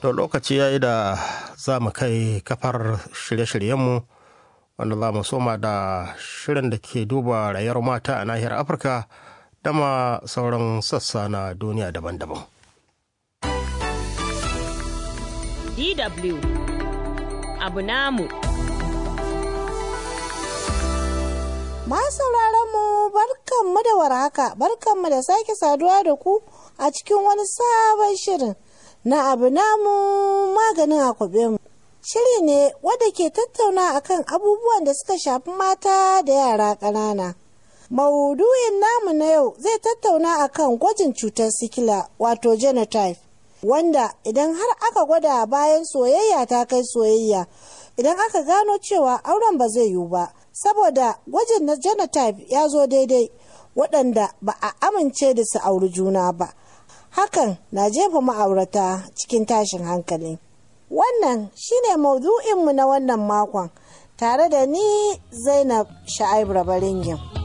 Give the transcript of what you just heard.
to lokaci ya yi da za mu kai kafar shirye-shiryenmu wanda za mu soma da shirin da ke duba rayuwar mata a nahiyar afirka da ma sauran sassa na duniya daban-daban DW abu namu sauraron mu barkanmu da warhaka barkanmu da sake saduwa da ku a cikin wani sabon shirin na abu namu maganin akwabe mu shiri ne wadda ke tattauna akan abubuwan da suka shafi mata da yara ƙanana maudu'in namu na yau zai tattauna akan gwajin cutar sikila wato genotype wanda idan har aka gwada bayan soyayya ta kai soyayya idan aka gano cewa auren ba zai yiwu ba saboda gwajin na genotype ya zo daidai waɗanda ba a amince da su auri juna ba hakan na jefa ma'aurata cikin tashin hankali wannan shine maudu'inmu na wannan makon tare da ni zainab sha'ib rabaringin.